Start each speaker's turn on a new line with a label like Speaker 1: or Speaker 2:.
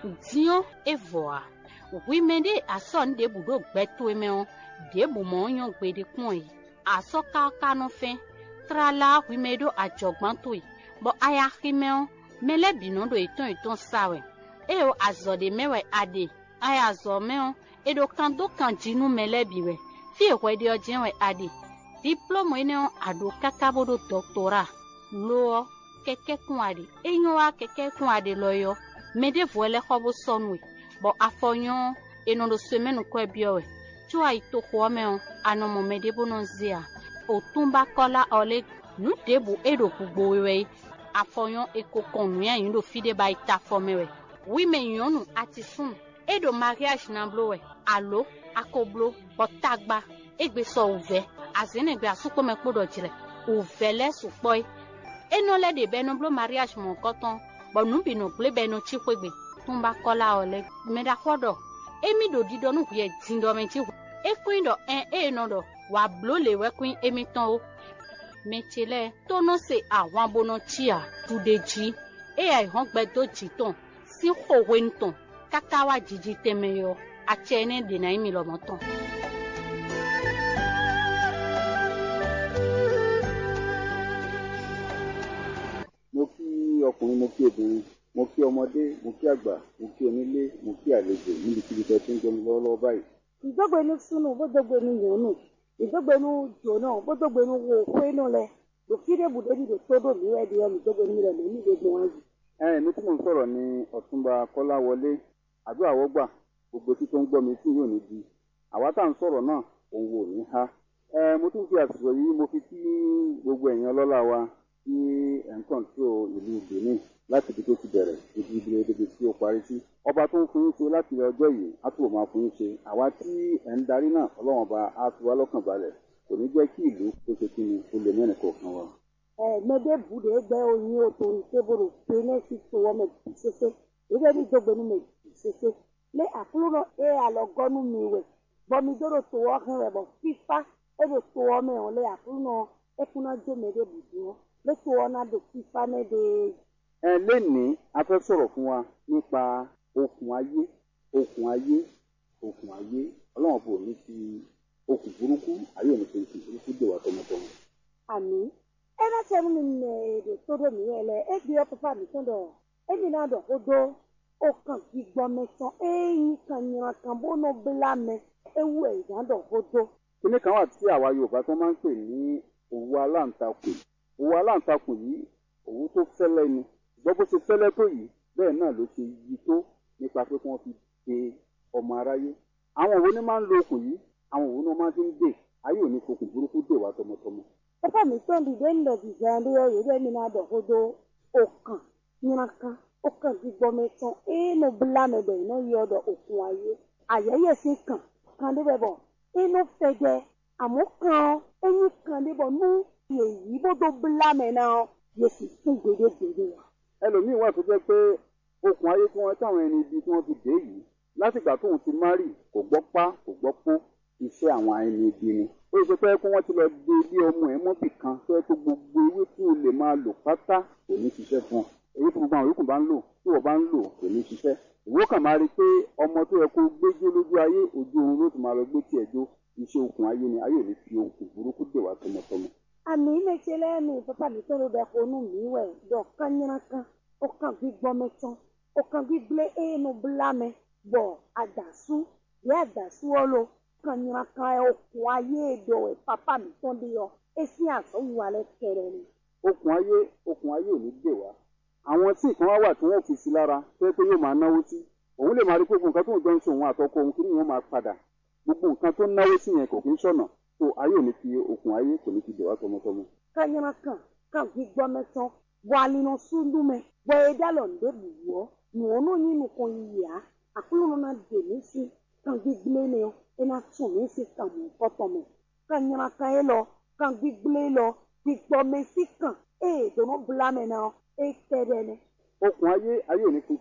Speaker 1: diɔ evɔa wime ɖe asɔ nu ɖe bu ɖo gbɛtoe mɛ wo ɖe bu mɔ nyɔ gbe ɖe kpɔn yi asɔ kaka no fɛ trala wime ɖo adzɔgbãtoe bɔ aya xime wo mele binɔ ɖo etɔn etɔn sawɛ eye wo azɔ ɖe mɛwɛ aɖe aya zɔ mɛ wo eɖo kan do kan dzinu mele bi wɛ fie xɔ ɖe dze wɛ aɖe diplɔmɔ yi ne wo aɖo kaka bo ɖo dɔktora loɔ kɛkɛ kun aɖe enyo wa kɛkɛ kun aɖe lɔ yɔ mɛ ɖe vɔ lɛ xɔ bo sɔnue bɔ afɔ nyɔ enɔ ɖo so mɛnu kɔe biɔ wɛ tso ayi to xɔ mɛ wo anɔmɔ mɛ ɖe bo nɔ zia o tún bá kɔla ɔlɛ nu ɖe bo eɖo gbogbo wɛ afɔ nyɔ eko kɔn nu ya yi ɖo fi ɖe ba yi ta fɔ mɛ wɛ wi mɛ nyɔnu ati sun eɖo mariage na blo wɛ alo akoblo bɔtagba egbe sɔ ovɛ azenegbe asukpɔmɛ kpo dɔ dzrɛ ovɛ lɛ sukpɔe enɔ lɛ de bɛ no blo mariage mɔ kɔtɔn bɔn nu bi no gble bɛ no tsi kpegbe tún bá kɔla ɔlɛ mɛ da kɔ dɔ emi ɖo di dɔ nu ʋuɛ di dɔ mɛ tsi ekoe dɔ ɛn eye nɔ dɔ wà blo le wɛ koe emi tɔn wo mɛtsi lɛ tɔnɔ se àwọn abonɔ tsia tu de dzi eya ihɔn gbɛ do dzi tɔn si xɔwe ŋutɔ kaka wa dzidzi tɛmɛ yɔ atsɛ ne dena yi mi lɔmɔ tɔn.
Speaker 2: mo kí ọkùnrin mo kí obìnrin mo kí ọmọdé mo kí àgbà mo kí onílé mo kí àlejò níbikíbi tẹ́ ti ń jẹun lọ́wọ́lọ́wọ́ báyìí.
Speaker 3: ìdógbénu sunu bódógbénu yòónù ìdógbénu jòónù bódógbénu wo kwenu lẹ lòkìdé bùdóni lò tódò níwẹ̀ di ẹnu ìdógbénu rẹ lónìí gbogbo wọn yìí.
Speaker 2: ẹ mi tí mò ń sọ̀rọ̀ ní ọ̀túnba kọ́láwọlé àdúrà wọ́gbà gbogbo tí tó ń gbọ́ mi tí yóò ní di àwa tá à ń sọ̀rọ̀ náà òun wò ní ha. ẹ mo tún fi àsìkò yìí mo fi kí gbogbo ẹ̀yin ọlọ́lá wa tí ẹ̀ ń kọ̀ǹtró ìlú benin láti ibi tó ti bẹ̀rẹ̀ ibi ibi ibi tí ó parí sí. ọba tó ń fún yín ṣe láti ọjọ́ yìí á túbọ̀ máa fún yín ṣe àwa tí ẹ̀ ń darí náà ọlọ́run ọba á fi wá lọ́kàn balẹ̀ kò ní jẹ́ kí ìlú kó ṣe kí ni ó lè mẹ́rin kọ̀ọ̀kan wa.
Speaker 3: ẹ mẹdẹ bùdó ẹgbẹ oyin òtòrò tébòrò péné sí tòwọ mẹ sese ìdógbé ní ìdógbénu mẹ sese lé àkúrò náà ẹ àlọgọnu mi wẹ bọmi dóró tòwọ hàn rẹ bọ fífa ẹ bẹ tòwọ mẹ wọn lé àkúrò náà ẹ kúná jó mẹdẹ bùdó wọn lé tòwọ náà dò fífa mẹdẹ.
Speaker 2: ẹ lénìí a fẹ́ sọ̀rọ̀ fún wa nípa okùn ayé okùn ayé okùn ayé ọlọ́run bò ní ti okùn burúkú ayé ò ní fi okùn burúkú dè wá tọmọtọmọ.
Speaker 3: àmì ẹ náà tẹ mú mi nà èdè tó dé mi yẹn lẹ ẹ bí ọkọ fà mí tó dọ ẹ mi náà dọ kodo ó kàn fi gbọ́ mẹ́tàn ẹ̀yìn kan yìnyín kan bó nà bílà mẹ ewu ẹ̀ ìdá dọ kodo.
Speaker 2: kíní kan wà tí àwa yorùbá tó máa ń pè ní òwú aláǹtakùn òwú aláǹtakùn yìí òwú tó fẹ́lẹ́ ni ṣùgbọ́n bó ṣe fẹ́lẹ́ tó yìí bẹ́ẹ̀ náà ló ṣe yí tó nípa pé kí wọ́n fi de ọmọ aráyé àwọn òwú ni máa ń lo okùn yìí àwọn òwú ni wọ́n máa fi ń dè ayé ò ní fokùn burúkú dè wá tọmọtọmọ.
Speaker 3: ẹ fà mí tó ń dìde ń lọ dìde ẹ̀ lóyè yìí ẹ mi náà dọ kodo ó kàn yìnyín kan ó kàn fi gbọ́ mẹ́tàn ẹ̀ẹ́nù bílà mẹ bẹ̀ iná yọ ọdọ òkun ayé àyẹ̀yẹ̀ sí kàn kàn débẹ̀ bọ̀ inú fẹ̀jẹ̀ àmọ́ kan ẹ̀yìn kan débọ̀ nú èyí bó tó bílà mẹ náà yẹ sì fún gbèdégbèdé wa.
Speaker 2: ẹlòmíín wà tó jẹ́ pé okùn ayé tí wọ́n táwọn ẹni ibi tí wọ́n fi dé yìí látìgbà tóun ti márì kò gbọ́ pá kò gbọ́ pó iṣẹ́ àwọn ẹni ibi ni ó ṣe pé kí wọ́n ti lọ de ilé ọmọ ẹ̀ mọ́bì kan tó yẹ kó gbogbo ewé tí o lè máa lò pátá kò ní ṣiṣẹ́ fún ọ èyí tí gbogbo àwọn yòókù bá ń lò tí wọ́n bá ń lò kò ní ṣiṣẹ́ ìwọ kàn máa rí i pé ọmọ tó yẹ kó gbéjó lójú ayé ojú oorun ló ti máa lọ gbé tiẹ̀ jó iṣẹ́ okùn ayé ni ayé ò ní fi okùn burúkú dè wá tọmọtọmọ.
Speaker 3: àmì méje lẹ́nu pápá mi tó ló bẹ fonú mi wẹ̀ dọ̀ kányánká ó kàn gbígbọ́ mẹ́tán ó kàn gbígbé éénu bílámẹ́ bọ̀ àdàsú bí àdàsú ọlọ kányánká okùn ayé èdò ẹ̀ pápá mi tó dé yọ èsì àsọ̀wù alẹ́ kẹrẹ ni.
Speaker 2: okùn ayé okùn ayé ò ní dè wá àwọn tí nǹkan wá wà tí wọ́n fi sí lára tó yẹ pé yóò máa náwó sí òun lè máa rí pé gbogbo nǹkan tó ń jọ ń ṣe òun àtọkọ òun kí ni yóò máa padà gbogbo nǹkan tó ń náwó sí yẹn kò kí ń ṣọ̀nà tó ayé ò ní fi okùn ayé kò ní fi dè wá tọmọtọmọ.
Speaker 3: kányánká kàn gbígbọ́ mẹ́tán bọ̀ àlìnà súndúmẹ́ bọ̀ ẹ̀dá lọ ǹdẹ́ bùwọ́ nùwọ́nù yín nìkan yìá àkúlùmọ náà dè mí sí kàn gbígbé ni ọ ẹ náà tún mí sí kàn mọ́ kọ́tọ̀mọ́ kányánká yẹ lọ kàn gbígbé lọ gbígbọ́ mẹ́sì kàn ẹ̀ dùnú bùlámẹ́ náà ẹ̀ tẹ́rẹ̀ ni.
Speaker 2: okùn ayé ayé ò ní fi